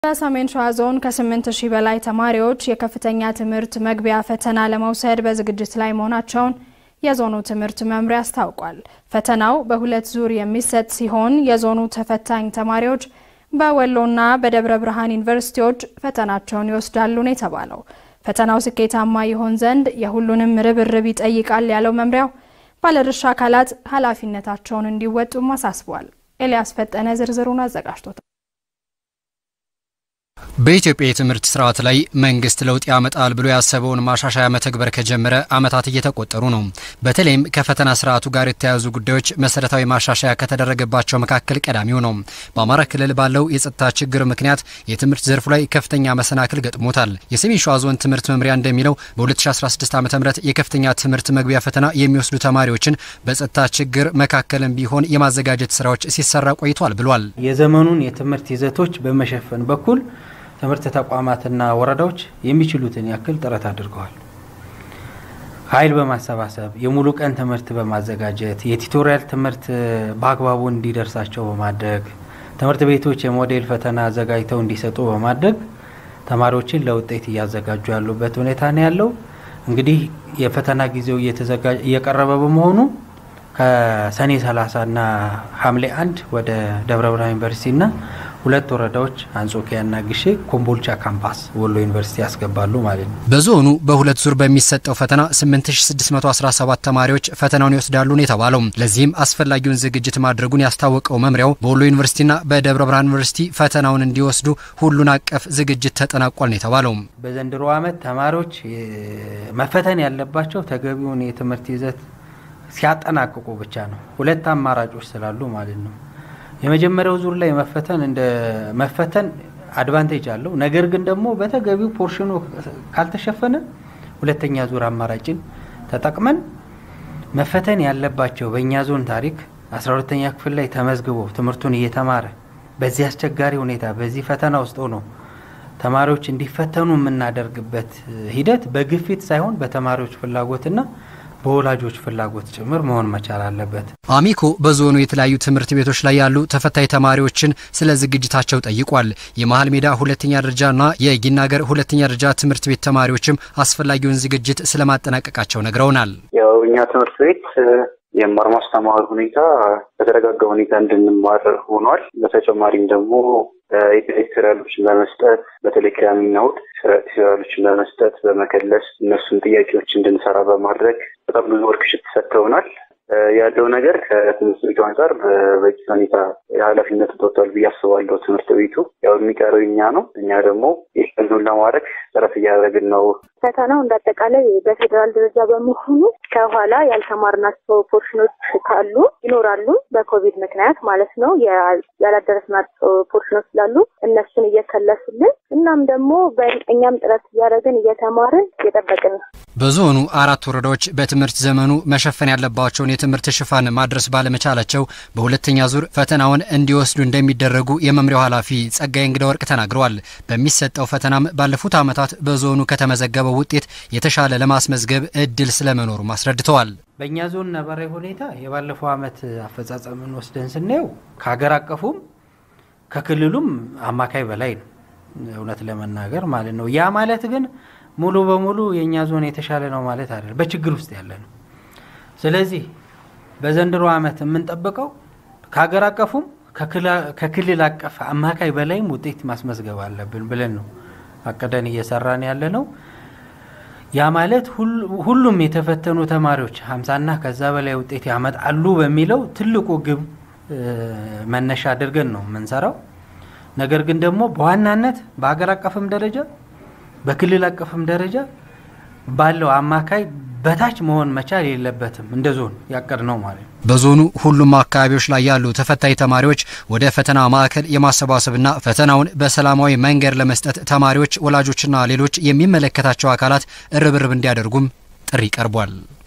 በሰሜን ሸዋ ዞን ከ8 ሺህ በላይ ተማሪዎች የከፍተኛ ትምህርት መግቢያ ፈተና ለመውሰድ በዝግጅት ላይ መሆናቸውን የዞኑ ትምህርት መምሪያ አስታውቋል። ፈተናው በሁለት ዙር የሚሰጥ ሲሆን የዞኑ ተፈታኝ ተማሪዎች በወሎና በደብረ ብርሃን ዩኒቨርሲቲዎች ፈተናቸውን ይወስዳሉ ነው የተባለው። ፈተናው ስኬታማ ይሆን ዘንድ የሁሉንም ርብርብ ይጠይቃል ያለው መምሪያው ባለድርሻ አካላት ኃላፊነታቸውን እንዲወጡም አሳስቧል። ኤልያስ ፈጠነ ዝርዝሩን አዘጋጅቶታል። በኢትዮጵያ የትምህርት ስርዓት ላይ መንግስት ለውጥ ያመጣል ብሎ ያሰበውን ማሻሻያ መተግበር ከጀመረ ዓመታት እየተቆጠሩ ነው። በተለይም ከፈተና ስርዓቱ ጋር የተያያዙ ጉዳዮች መሰረታዊ ማሻሻያ ከተደረገባቸው መካከል ቀዳሚው ነው። በአማራ ክልል ባለው የጸጥታ ችግር ምክንያት የትምህርት ዘርፉ ላይ ከፍተኛ መሰናክል ገጥሞታል። የሰሜን ሸዋ ዞን ትምህርት መምሪያ እንደሚለው በ2016 ዓ ም የከፍተኛ ትምህርት መግቢያ ፈተና የሚወስዱ ተማሪዎችን በጸጥታ ችግር መካከልም ቢሆን የማዘጋጀት ስራዎች ሲሰራ ቆይቷል ብሏል። የዘመኑን የትምህርት ይዘቶች በመሸፈን በኩል ትምህርት ተቋማትና ወረዳዎች የሚችሉትን ያክል ጥረት አድርገዋል። ኃይል በማሰባሰብ የሙሉ ቀን ትምህርት በማዘጋጀት የቲቶሪያል ትምህርት በአግባቡ እንዲደርሳቸው በማድረግ ትምህርት ቤቶች የሞዴል ፈተና አዘጋጅተው እንዲሰጡ በማድረግ ተማሪዎችን ለውጤት እያዘጋጁ ያሉበት ሁኔታ ነው ያለው። እንግዲህ የፈተና ጊዜው እየቀረበ በመሆኑ ከሰኔ 30 እና ሐምሌ አንድ ወደ ደብረ ብርሃን ዩኒቨርሲቲና ሁለት ወረዳዎች አንጾኪያና ግሼ ኮምቦልቻ ካምፓስ ወሎ ዩኒቨርሲቲ ያስገባሉ ማለት ነው። በዞኑ በሁለት ዙር በሚሰጠው ፈተና 8617 ተማሪዎች ፈተናውን ይወስዳሉ ነው የተባለው። ለዚህም አስፈላጊውን ዝግጅት ማድረጉን ያስታወቀው መምሪያው በወሎ ዩኒቨርሲቲና በደብረ ብርሃን ዩኒቨርሲቲ ፈተናውን እንዲወስዱ ሁሉን አቀፍ ዝግጅት ተጠናቋል ነው የተባለው። በዘንድሮ ዓመት ተማሪዎች መፈተን ያለባቸው ተገቢውን የትምህርት ይዘት ሲያጠናቅቁ ብቻ ነው። ሁለት አማራጮች ስላሉ ማለት ነው። የመጀመሪያው ዙር ላይ መፈተን እንደ መፈተን አድቫንቴጅ አለው። ነገር ግን ደግሞ በተገቢው ፖርሽኑ ካልተሸፈነ ሁለተኛ ዙር አማራጭን ተጠቅመን መፈተን ያለባቸው በእኛ ዞን ታሪክ 12ተኛ ክፍል ላይ ተመዝግቦ ትምህርቱን እየተማረ በዚህ አስቸጋሪ ሁኔታ በዚህ ፈተና ውስጥ ሆኖ ተማሪዎች እንዲፈተኑ የምናደርግበት ሂደት በግፊት ሳይሆን በተማሪዎች ፍላጎትና በወላጆች ፍላጎት ጭምር መሆን መቻል አለበት። አሚኮ በዞኑ የተለያዩ ትምህርት ቤቶች ላይ ያሉ ተፈታኝ ተማሪዎችን ስለ ዝግጅታቸው ጠይቋል። የመሀል ሜዳ ሁለተኛ ደረጃና የጊናገር ሁለተኛ ደረጃ ትምህርት ቤት ተማሪዎችም አስፈላጊውን ዝግጅት ስለማጠናቀቃቸው ነግረውናል። ያው እኛ ትምህርት ቤት የመማር ማስተማር ሁኔታ በተረጋጋ ሁኔታ እንድንማር ሆኗል። በተጨማሪም ደግሞ የቴሌክትሪያሎችን በመስጠት በተለይ ቅዳሜና እሑድ ቴሌክትሪያሎችን በመስጠት በመከለስ እነሱን ጥያቄዎች እንድንሰራ በማድረግ በጣም ብዙ ወርክሽት ሰጥተውናል። ያለው ነገር ከትምህርት ቤቱ አንጻር በበቂ ሁኔታ የኃላፊነት ተወጥቷል ብዬ አስባለሁ። ትምህርት ቤቱ ያው የሚቀረው እኛ ነው። እኛ ደግሞ ይህንን ለማድረግ ጥረት እያደረግን ነው። ፈተናው እንዳጠቃላይ በፌዴራል ደረጃ በመሆኑ ከኋላ ያልተማርናቸው ፖርሽኖች ካሉ ይኖራሉ። በኮቪድ ምክንያት ማለት ነው ያላደረስናቸው ፖርሽኖች ስላሉ እነሱን እየከለሱልን እናም ደግሞ እኛም ጥረት እያደረግን እየተማርን እየጠበቅን ነው። በዞኑ አራት ወረዳዎች በትምህርት ዘመኑ መሸፈን ያለባቸውን የትምህርት ሽፋን ማድረስ ባለመቻላቸው በሁለተኛ ዙር ፈተናውን እንዲወስዱ እንደሚደረጉ የመምሪያው ኃላፊ ጸጋይ እንግዳ ወርቅ ተናግረዋል። በሚሰጠው ፈተናም ባለፉት ዓመታት በዞኑ ከተመዘገበው ውጤት የተሻለ ለማስመዝገብ እድል ስለመኖሩ አስረድተዋል። በእኛ ዞን ነባራዊ ሁኔታ የባለፈው ዓመት አፈጻጸምን ወስደን ስናየው ከሀገር አቀፉም ከክልሉም አማካይ በላይ ነው፣ እውነት ለመናገር ማለት ነው። ያ ማለት ግን ሙሉ በሙሉ የእኛ ዞን የተሻለ ነው ማለት አይደለም። በችግር ውስጥ ያለ ነው። ስለዚህ በዘንድሮ ዓመት የምንጠብቀው ከሀገር አቀፉም ከክልል አቀፍ አማካይ በላይም ውጤት ማስመዝገብ አለብን ብለን ነው አቅደን እየሰራን ያለ ነው። ያ ማለት ሁሉም የተፈተኑ ተማሪዎች ሀምሳና ከዛ በላይ ውጤት ያመጣሉ በሚለው ትልቁ ግብ መነሻ አድርገን ነው የምንሰራው። ነገር ግን ደግሞ በዋናነት በሀገር አቀፍም ደረጃ በክልል አቀፍም ደረጃ ባለው አማካይ በታች መሆን መቻል የለበትም። እንደ ዞን ያቀድ ነው ማለት ነው። በዞኑ ሁሉም አካባቢዎች ላይ ያሉ ተፈታኝ ተማሪዎች ወደ ፈተና ማዕከል የማሰባሰብና ፈተናውን በሰላማዊ መንገድ ለመስጠት ተማሪዎች፣ ወላጆችና ሌሎች የሚመለከታቸው አካላት ርብርብ እንዲያደርጉም ጥሪ ቀርቧል።